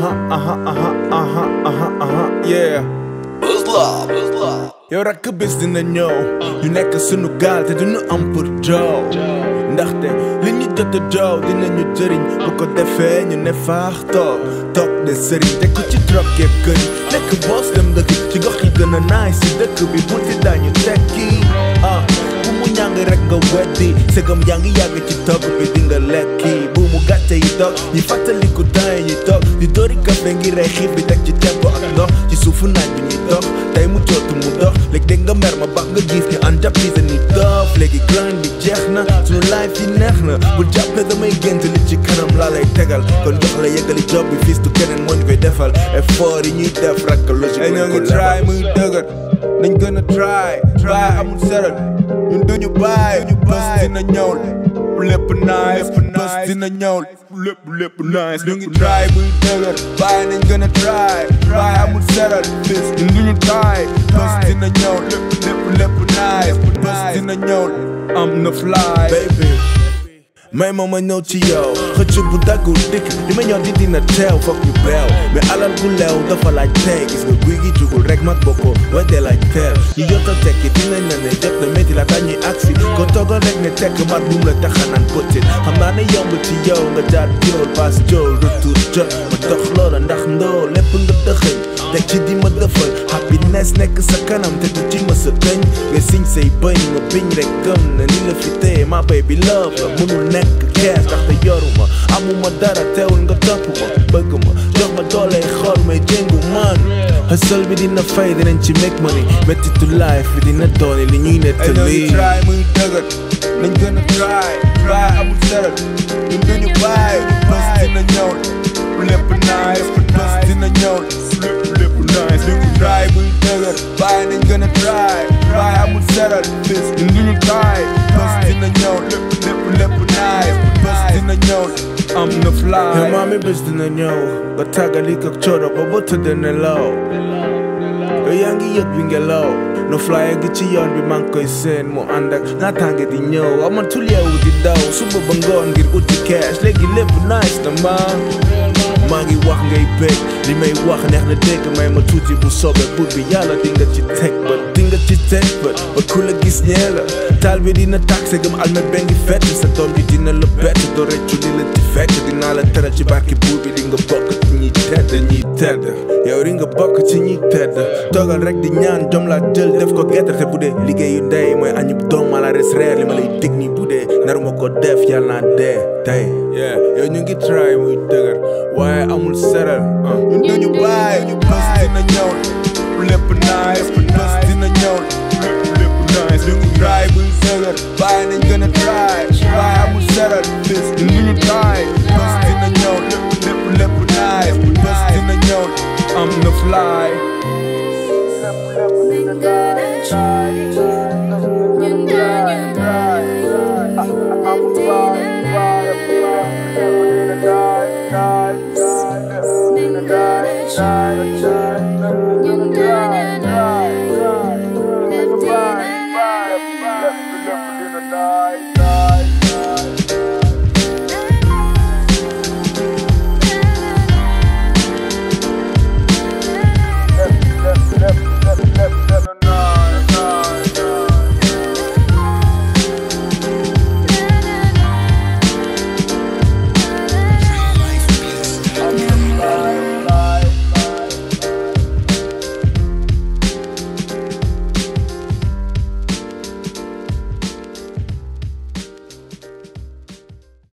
aha aha aha aha aha aha yeah Buzz Love, Buzz Love. yow rakk bis dina ñëw ñu nekk sunu gaal te duñu am pour joow ndaxte li ñu jot a joow dinañu jëriñ bu ko defee ñu ne faax toog toog de sëriñ te ku ci trokkee kër yi nekk boos dem dëkk ci gox yi gën a naay si dëkk bi bu ti dañu tekki ah bu mu ñàng rek nga weddi segam yaa ngi yàgg ci togg bi di nga lekki bu mu gàcce yi toog ñi fàttaliku temps yi ñuy toog di dóori kafe ngi rey xiif bi teg ci tempo ak ndox ci suufu naaj bi ñuy dox tey mu jootu mu dox léegi dégg nga mer ma baax nga gis ñu ànd jàppise ni dof léegi grind bi jeex na suñu life yi neex na bul jàpp ne damay gént li ci kanam laa lay tegal kon jox la yeggali job bi fis tu keneen moo ñu koy defal effort yi ñuy def rakk logique ñoo ngi try muy dëgër nañ gën a try try amul seral ñun duñu bàyyi bés dina ñëw lépp nice bés dina ñëw lépp lépp nice ñu ngi try muy dëgër bàyyi nañ gën a try try amul seral bés ñun duñu try bés dina ñëw lépp lépp lépp nice bés dina ñëw am na fly baby may ma ma ñëw ci yow xëcc bu daggul dikk li ma ñëw di dina teew foog ñu beew mais alal bu leew dafa laaj tey gis nga guy gi jugul rek mag bokko wedde laaj teel ñu jot a tekki dinañ la ne jot na métti la dañuy agsi ko toogal rek ne tekk mat bum la taxanaan potit xam naa ne yomb ci yow nga jaar jool pass jool retour jot ma dox loola ndax ndoo lépp nga dëxëñ teg ci di ma dëfal happiness nekk sa kanam te du ci ma sa tëñ nga siñ say bëñ nga biñ rek gëm na ni la fi téye ma baby love la mënul nekk kees ndaxte yoruma amuma dara teewul nga topp ma bëgg ma jox ma doole xool may jéngu man hustle bi dina fay dinañ ci make money mettitu life bi dina dooni li ñuy nettali try muy dëgër nañ gën a try try amul seral ñun duñu bàyyi bés dina ñëw lépp nice bés dina ñëw lépp lépp nice ñu ngi try muy dëgër bàyyi nañ gën a try try amul seral bés ñun duñu try bés dina ñëw lépp lépp lépp nice bés dina ñëw am na fly yow maami bés dina ñëw nga tàggali ko coono ba ba tëdd nelaw yow yaa ngi yëg bi ngelaw no flyer gi ci yoon bi maa ngi koy seen mu ànd ak naataange di ñëw amatul yeewu di daw suba ba ngoon ngir uti cash léegi lépp nice na ma maa ngi wax ngay bég li may wax neex na dégg may ma tuuti bu soobee buur bi yàlla di nga ci teg ba di nga ci teg ba ba ku la gis ñee la taal bi dina tàkk sa gëm almet bee ngi fett sa doom bi dina la bett doo reccu li la ci fekk dinaa la teral ci barki buur bi di nga bokk ci ñi tedd ñi tedd yow di nga bokk ci ñi tedd toogal rek di ñaan jom laa jël def ko gerte te bu dee liggéeyu ndey mooy añub doom ma la res reer li ma lay dig ni bu dee naruma ko def yàlla naa dee tey yeah yow ñu ngi try muy dëgër waaye amul seral ñun duñu bàyyi ñu bés dina ñëw lépp nice bés dina ñëw lépp lépp nice ñu ngi try muy dëgër bàyyi nañ gën a try waaye amul seral bés ñun duñu try bés dina ñëw lépp lépp lépp nice bés dina ñëw am na fly Nigga, that you, you, you, you,